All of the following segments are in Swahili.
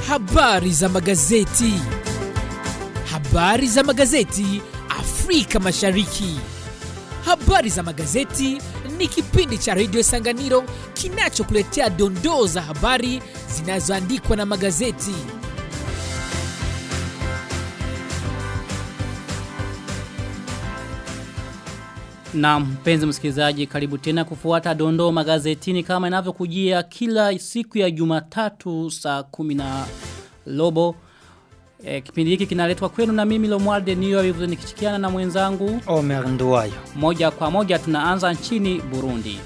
Habari za magazeti. Habari za magazeti Afrika Mashariki. Habari za magazeti ni kipindi cha redio Sanganiro kinachokuletea dondoo za habari zinazoandikwa na magazeti. Na mpenzi msikilizaji karibu tena kufuata dondoo magazetini kama inavyokujia kila siku ya Jumatatu saa kumi na robo. E, kipindi hiki kinaletwa kwenu na mimi Lomwarde Niyo hivyo nikichikiana na mwenzangu Omer Nduwayo. moja kwa moja tunaanza nchini Burundi.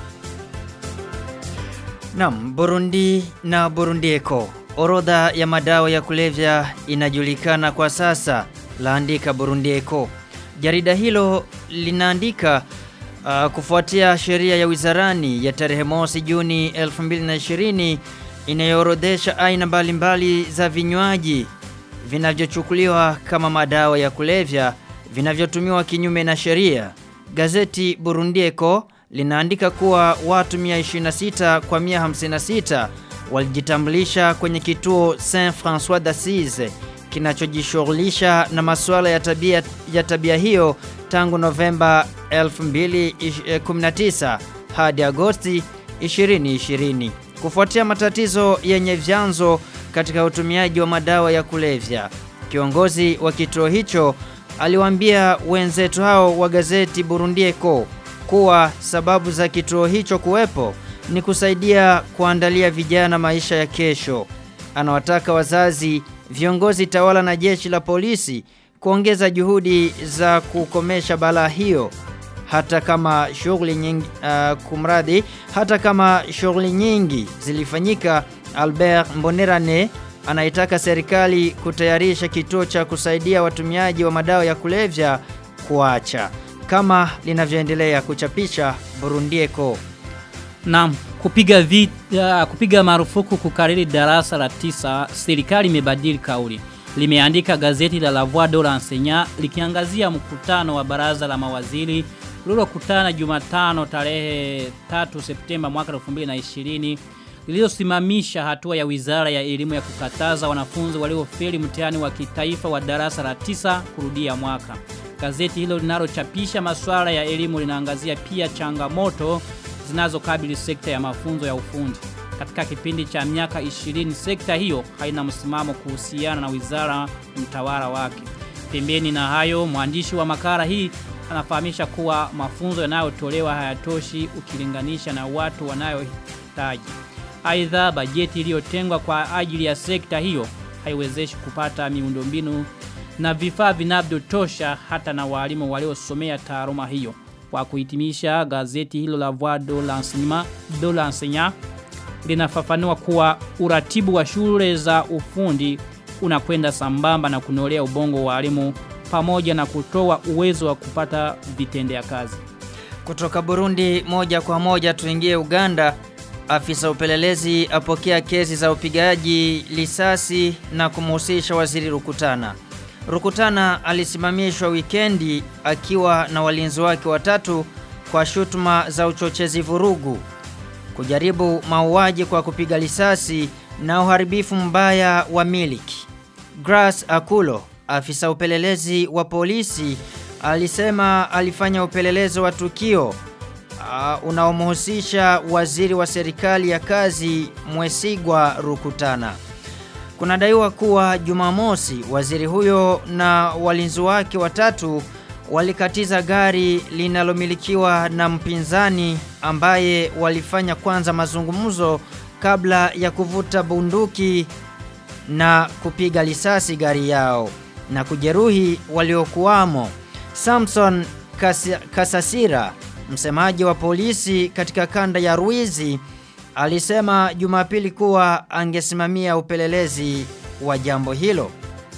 Naam, Burundi na Burundieko. Orodha ya madawa ya kulevya inajulikana kwa sasa, laandika Burundieko. Jarida hilo linaandika uh, kufuatia sheria ya wizarani ya tarehe mosi Juni 2020 inayoorodhesha aina mbalimbali za vinywaji vinavyochukuliwa kama madawa ya kulevya vinavyotumiwa kinyume na sheria. Gazeti Burundieko linaandika kuwa watu 126 kwa 156 walijitambulisha kwenye kituo Saint François d'Assise kinachojishughulisha na masuala ya tabia ya tabia hiyo tangu Novemba 2019 hadi Agosti 2020 kufuatia matatizo yenye vyanzo katika utumiaji wa madawa ya kulevya. Kiongozi wa kituo hicho aliwaambia wenzetu hao wa gazeti Burundieko kuwa sababu za kituo hicho kuwepo ni kusaidia kuandalia vijana maisha ya kesho. Anawataka wazazi, viongozi tawala na jeshi la polisi kuongeza juhudi za kukomesha balaa hiyo hata kama shughuli nyingi uh, kumradi hata kama shughuli nyingi zilifanyika Albert Mbonerane anaitaka serikali kutayarisha kituo cha kusaidia watumiaji wa madawa ya kulevya kuacha kama linavyoendelea kuchapisha Burundieko. Naam, kupiga vita, kupiga marufuku kukariri darasa la tisa, serikali imebadili kauli. Limeandika gazeti la La Voix de l'Enseignant likiangazia mkutano wa baraza la mawaziri lililokutana Jumatano tarehe 3 Septemba mwaka 2020 lililosimamisha hatua ya Wizara ya Elimu ya kukataza wanafunzi waliofeli mtihani wa kitaifa wa darasa la tisa kurudia mwaka. Gazeti hilo linalochapisha masuala ya elimu linaangazia pia changamoto zinazokabili sekta ya mafunzo ya ufundi. Katika kipindi cha miaka 20 sekta hiyo haina msimamo kuhusiana na wizara mtawala wake. Pembeni na hayo mwandishi wa makala hii anafahamisha kuwa mafunzo yanayotolewa hayatoshi ukilinganisha na watu wanayohitaji. Aidha bajeti iliyotengwa kwa ajili ya sekta hiyo haiwezeshi kupata miundombinu na vifaa vinavyotosha hata na walimu waliosomea taaluma hiyo. Kwa kuhitimisha gazeti hilo la Voix de l'Enseignement de l'Enseignant linafafanua kuwa uratibu wa shule za ufundi unakwenda sambamba na kunolea ubongo wa walimu pamoja na kutoa uwezo wa kupata vitendea kazi. Kutoka Burundi moja kwa moja tuingie Uganda. Afisa upelelezi apokea kesi za upigaji risasi na kumhusisha waziri Rukutana. Rukutana alisimamishwa wikendi akiwa na walinzi wake watatu kwa shutuma za uchochezi vurugu, kujaribu mauaji kwa kupiga risasi na uharibifu mbaya wa miliki. Grace Akulo, afisa upelelezi wa polisi, alisema alifanya upelelezi wa tukio uh, unaomhusisha waziri wa serikali ya kazi Mwesigwa Rukutana. Kunadaiwa kuwa Jumamosi waziri huyo na walinzi wake watatu walikatiza gari linalomilikiwa na mpinzani ambaye walifanya kwanza mazungumzo kabla ya kuvuta bunduki na kupiga risasi gari yao na kujeruhi waliokuwamo. Samson Kas Kasasira, msemaji wa polisi katika kanda ya Ruizi, alisema Jumapili kuwa angesimamia upelelezi wa jambo hilo.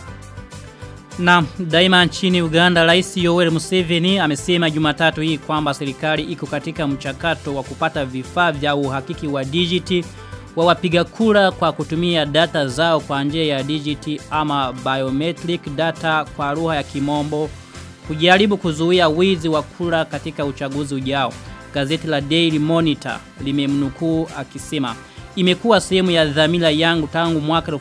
Na daima nchini Uganda Rais Yoweri Museveni amesema Jumatatu hii kwamba serikali iko katika mchakato wa kupata vifaa vya uhakiki wa dijiti wa wapiga kura kwa kutumia data zao kwa njia ya dijiti ama biometric data kwa lugha ya kimombo kujaribu kuzuia wizi wa kura katika uchaguzi ujao. Gazeti la Daily Monitor limemnukuu akisema imekuwa sehemu ya dhamira yangu tangu mwaka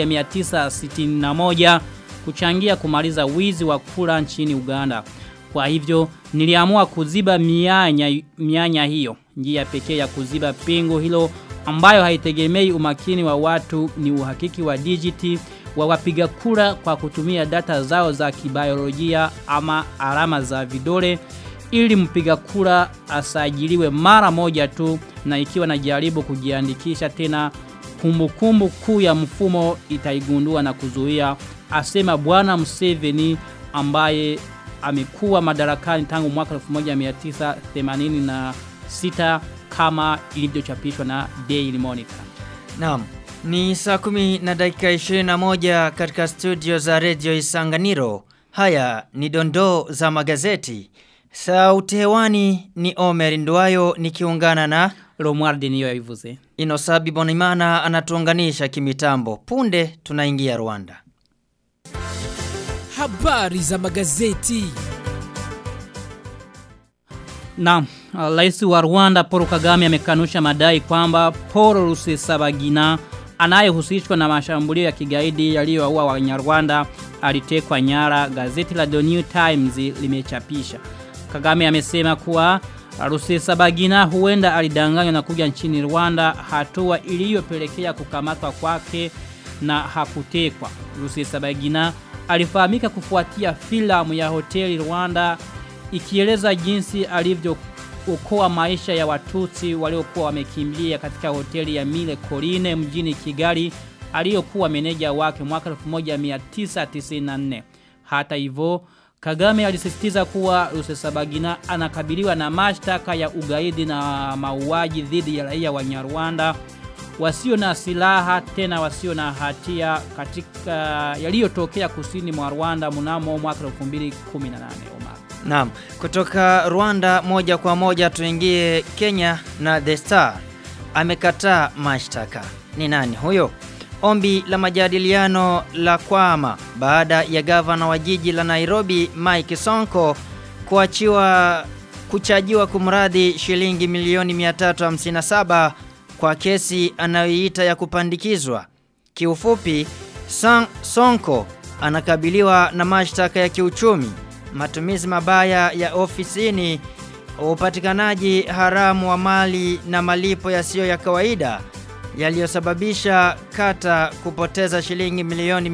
1961 kuchangia kumaliza wizi wa kura nchini Uganda. Kwa hivyo niliamua kuziba mianya, mianya hiyo. Njia pekee ya kuziba pengo hilo ambayo haitegemei umakini wa watu ni uhakiki wa dijiti wa wapiga kura kwa kutumia data zao za kibiolojia ama alama za vidole ili mpiga kura asajiliwe mara moja tu na ikiwa na jaribu kujiandikisha tena kumbukumbu kuu ya mfumo itaigundua na kuzuia asema bwana Museveni ambaye amekuwa madarakani tangu mwaka 1986 kama ilivyochapishwa na Daily Monitor. Naam. Ni saa kumi na dakika 21 katika studio za Radio Isanganiro. Haya ni dondoo za magazeti. Sauti hewani ni Omer Nduwayo nikiungana na Romualdi niyo yabivuze. Inosabi Bonimana anatuunganisha kimitambo. Punde tunaingia Rwanda. Habari za magazeti. Na rais wa Rwanda Paul Kagame amekanusha madai kwamba Paul Rusesabagina anayehusishwa na mashambulio ya kigaidi yaliyowaua Wanyarwanda alitekwa nyara. Gazeti la The New Times limechapisha. Kagame amesema kuwa Rusesabagina huenda alidanganywa na kuja nchini Rwanda, hatua iliyopelekea kukamatwa kwake na hakutekwa. Rusesabagina alifahamika kufuatia filamu ya hoteli Rwanda ikieleza jinsi alivyookoa maisha ya watutsi waliokuwa wamekimbia katika hoteli ya Mille Collines mjini Kigali aliyokuwa meneja wake mwaka 1994. Hata hivyo Kagame alisisitiza kuwa Rusesabagina anakabiliwa na mashtaka ya ugaidi na mauaji dhidi ya raia wa Nyarwanda wasio na silaha tena wasio na hatia katika yaliyotokea kusini mwa Rwanda mnamo mwaka 2018 Omar. Naam, kutoka Rwanda moja kwa moja tuingie Kenya na The Star. Amekataa mashtaka. Ni nani huyo? Ombi la majadiliano la kwama baada ya gavana wa jiji la Nairobi Mike Sonko kuachiwa kuchajiwa kumradhi shilingi milioni 357 kwa kesi anayoiita ya kupandikizwa. Kiufupi, Son Sonko anakabiliwa na mashtaka ya kiuchumi, matumizi mabaya ya ofisini, upatikanaji haramu wa mali na malipo yasiyo ya kawaida yaliyosababisha kata kupoteza shilingi milioni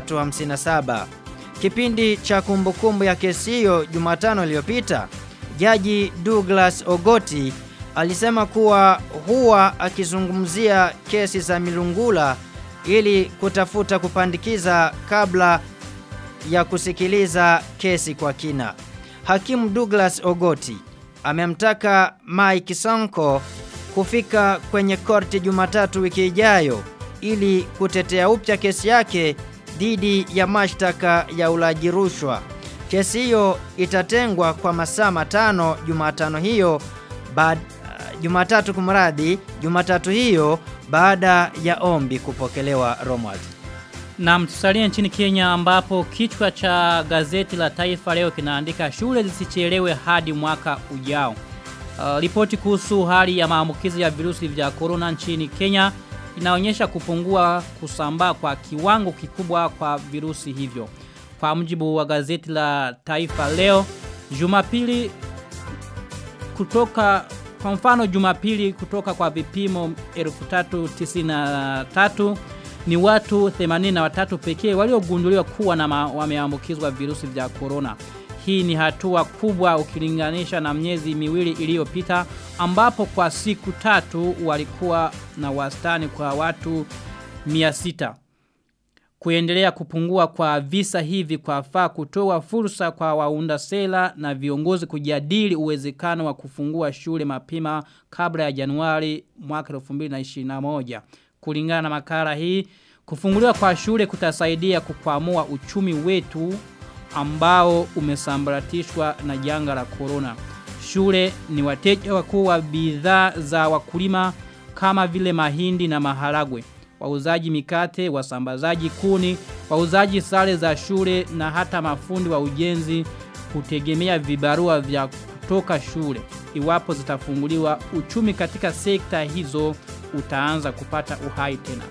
357. Kipindi cha kumbukumbu ya kesi hiyo Jumatano iliyopita, Jaji Douglas Ogoti alisema kuwa huwa akizungumzia kesi za milungula ili kutafuta kupandikiza kabla ya kusikiliza kesi kwa kina. Hakimu Douglas Ogoti amemtaka Mike Sonko kufika kwenye korti Jumatatu wiki ijayo ili kutetea upya kesi yake dhidi ya mashtaka ya ulaji rushwa. Kesi hiyo itatengwa kwa masaa matano Jumatano hiyo baada Jumatatu kumradhi, Jumatatu hiyo baada ya ombi kupokelewa Romwald. Na mtusalia nchini Kenya ambapo kichwa cha gazeti la taifa leo kinaandika shule zisichelewe hadi mwaka ujao. Uh, ripoti kuhusu hali ya maambukizi ya virusi vya corona nchini Kenya inaonyesha kupungua kusambaa kwa kiwango kikubwa kwa virusi hivyo. Kwa mujibu wa gazeti la taifa leo, Jumapili kutoka kwa mfano Jumapili kutoka kwa vipimo 1393 ni watu 83 pekee waliogunduliwa kuwa na wameambukizwa virusi vya corona. Hii ni hatua kubwa ukilinganisha na miezi miwili iliyopita ambapo kwa siku tatu walikuwa na wastani kwa watu 600. Kuendelea kupungua kwa visa hivi kwa faa kutoa fursa kwa waunda sela na viongozi kujadili uwezekano wa kufungua shule mapema kabla ya Januari mwaka 2021. Kulingana na makala hii, kufunguliwa kwa shule kutasaidia kukwamua uchumi wetu ambao umesambaratishwa na janga la corona. Shule ni wateja wakuu wa bidhaa za wakulima kama vile mahindi na maharagwe wauzaji mikate, wasambazaji kuni, wauzaji sare za shule na hata mafundi wa ujenzi kutegemea vibarua vya kutoka shule. Iwapo zitafunguliwa uchumi katika sekta hizo utaanza kupata uhai tena.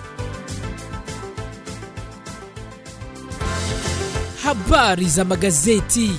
Habari za magazeti.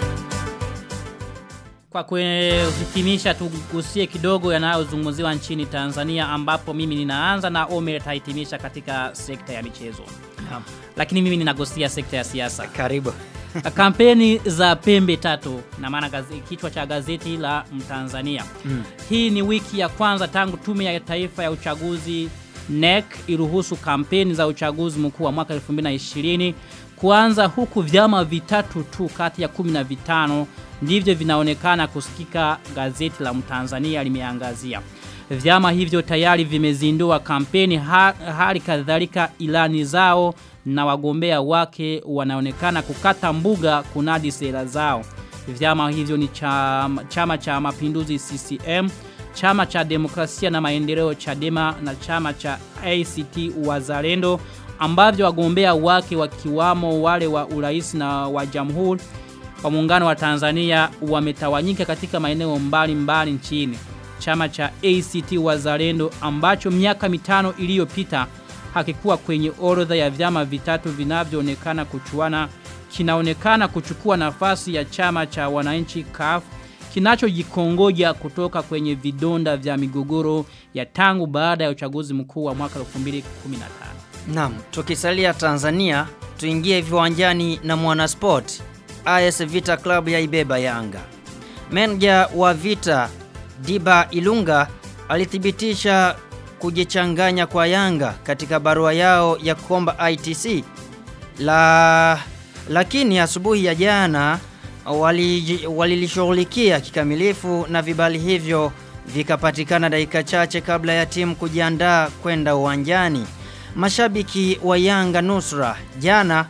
Kwa kuhitimisha tugusie kidogo yanayozungumziwa nchini Tanzania ambapo mimi ninaanza na Omer atahitimisha katika sekta ya michezo. Naam. Lakini mimi ninagusia sekta ya siasa. Karibu. Kampeni za pembe tatu na maana gaze- kichwa cha gazeti la Mtanzania. Mm. Hii ni wiki ya kwanza tangu tume ya taifa ya uchaguzi NEC iruhusu kampeni za uchaguzi mkuu wa mwaka 2020 kuanza huku vyama vitatu tu kati ya 15 ndivyo vinaonekana kusikika gazeti la Mtanzania limeangazia. Vyama hivyo tayari vimezindua kampeni ha, hali kadhalika ilani zao na wagombea wake wanaonekana kukata mbuga kunadi sera zao. Vyama hivyo ni chama, chama cha mapinduzi CCM, chama cha demokrasia na maendeleo Chadema na chama cha ACT Wazalendo ambavyo wagombea wake wakiwamo wale wa urais na wa jamhuri wa muungano wa Tanzania wametawanyika katika maeneo mbalimbali nchini. Chama cha ACT Wazalendo ambacho miaka mitano iliyopita hakikuwa kwenye orodha ya vyama vitatu vinavyoonekana kuchuana kinaonekana kuchukua nafasi ya chama cha wananchi CUF kinachojikongoja kutoka kwenye vidonda vya migogoro ya tangu baada ya uchaguzi mkuu wa mwaka 2015. Naam, tukisalia Tanzania, tuingie viwanjani na Mwanasport. AS Vita Club ya ibeba Yanga. Meneja wa Vita Diba Ilunga alithibitisha kujichanganya kwa Yanga katika barua yao ya kuomba ITC. La lakini asubuhi ya jana waliji- walilishughulikia kikamilifu na vibali hivyo vikapatikana dakika chache kabla ya timu kujiandaa kwenda uwanjani. Mashabiki wa Yanga nusra jana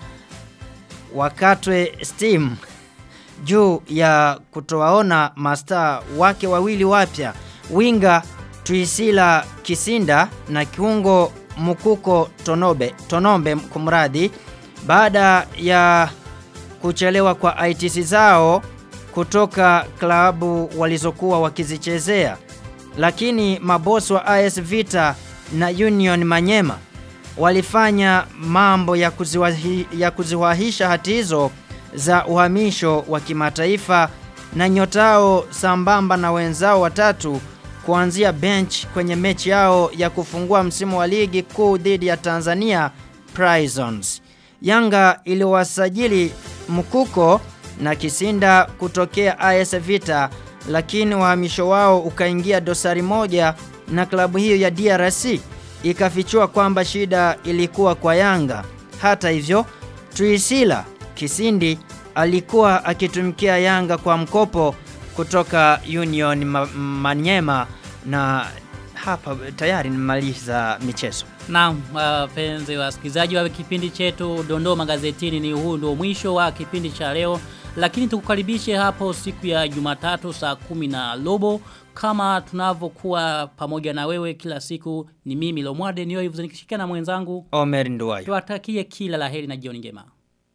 wakatwe steam juu ya kutowaona mastaa wake wawili wapya winga Tuisila Kisinda na kiungo Mukuko Tonobe Tonombe kumradhi baada ya kuchelewa kwa ITC zao kutoka klabu walizokuwa wakizichezea lakini mabosi wa AS Vita na Union Manyema walifanya mambo ya, kuziwahi, ya kuziwahisha hati hizo za uhamisho wa kimataifa na nyotao sambamba na wenzao watatu kuanzia bench kwenye mechi yao ya kufungua msimu wa ligi kuu dhidi ya Tanzania Prisons. Yanga iliwasajili Mkuko na Kisinda kutokea AS Vita lakini uhamisho wao ukaingia dosari moja na klabu hiyo ya DRC ikafichua kwamba shida ilikuwa kwa Yanga. Hata hivyo, Tuisila Kisindi alikuwa akitumikia Yanga kwa mkopo kutoka Union Ma Manyema na hapa tayari nimaliza michezo. Naam, wapenzi wasikilizaji wa kipindi chetu Dondoo Magazetini, ni huu ndio mwisho wa kipindi cha leo, lakini tukukaribishe hapo siku ya Jumatatu saa kumi na robo kama tunavyokuwa pamoja na wewe kila siku. Ni mimi Lomwade niyo hivyo nikishirikiana na mwenzangu, Omer Nduwayo. tuwatakie kila laheri na jioni njema.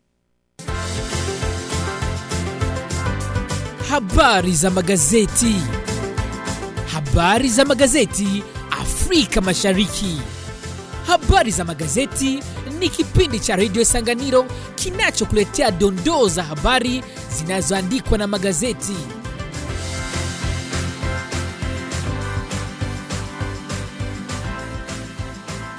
Habari za magazeti. Habari za magazeti Afrika Mashariki. Habari za magazeti ni kipindi cha redio Sanganiro kinachokuletea dondoo za habari zinazoandikwa na magazeti.